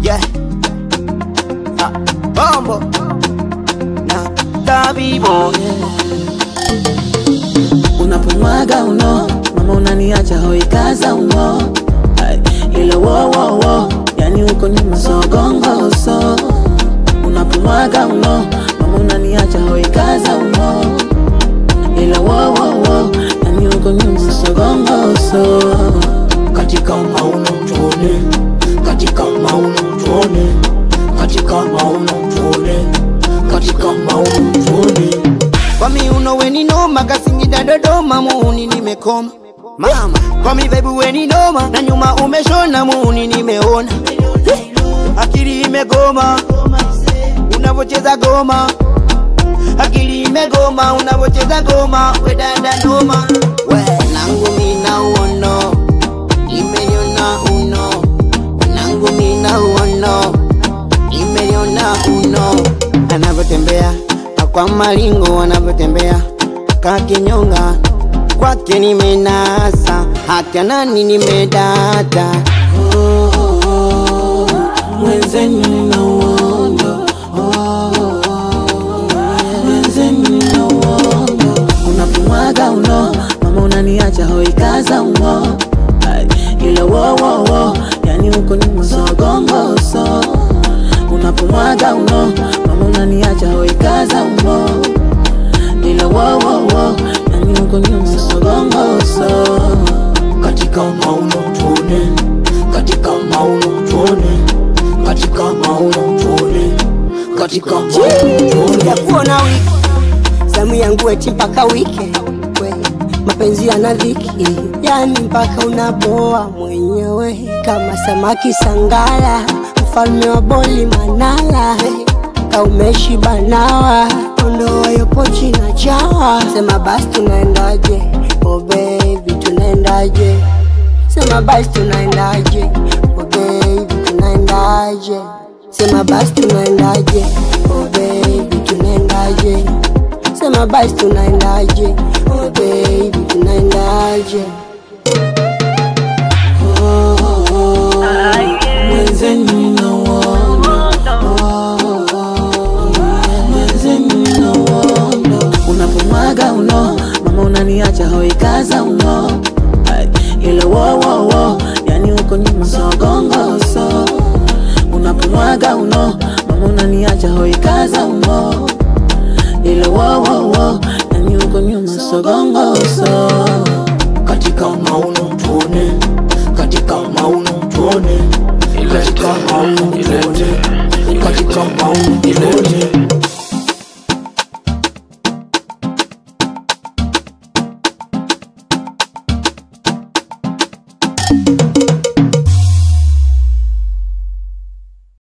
yeah. Ah, bombo na tabibo unapomwaga uno mama unaniacha hoikaza umo Ai, ilo wowowo yani uko nyuma sogongo so unapomwaga uno mama unaniacha hoikaza umo ilo wowowo yani uko nyuma sogongo so katika mauno tuone, katika mauno tuone, katika mauno tuone, katika mauno tuone. kwa miuno weni noma kasingida dodoma muuni nimekoma mama kwa mivebu weni noma na nyuma umeshona muuni nimeona akili imegoma unavocheza goma akili imegoma unavocheza goma we dada noma we nangu mina uono imeyona uno nangu mina uono imeyona uno anavyotembea kwa malingo anavyotembea kakinyonga kwake nimenasa hata nani nimedata mwenzenu na uondo mwenzenu na uondo unapomwaga uno mama unaniacha hoikaza umo Ai, ilo wowowo yani uko nyuma sogongo so unapomwaga uno mama unaniacha hoikaza umo ilo wowowo yani uko nyuma sogongo so katika mauno tuone, katika mauno tuone, katika mauno tuone, katika mauno tuone. sijakuona wiki zamu yangu eti mpaka wiki we, mapenzi yana dhiki yani mpaka unaboa mwenyewe kama samaki sangala mfalme wa boli manala kaumeshi banawa ondoa yopo china chawa sema basi tunaendaje oh baby tunaendaje sema basi tunaendaje oh baby tunaendaje sema basi tunaendaje oh baby tunaendaje sema basi tunaendaje oh baby tunaendaje mwenzenu na uondo mwenzenu na uondo unapomwaga uno mama unaniacha hoikaza umo Ai, ilo wowowo yani uko nyuma sogongo so unapomwaga uno mama unaniacha hoikaza umo ilo wowowo yani uko nyuma sogongo so katika mauno tuone, katika mauno tuone, katika mauno tuone, katika mauno tuone.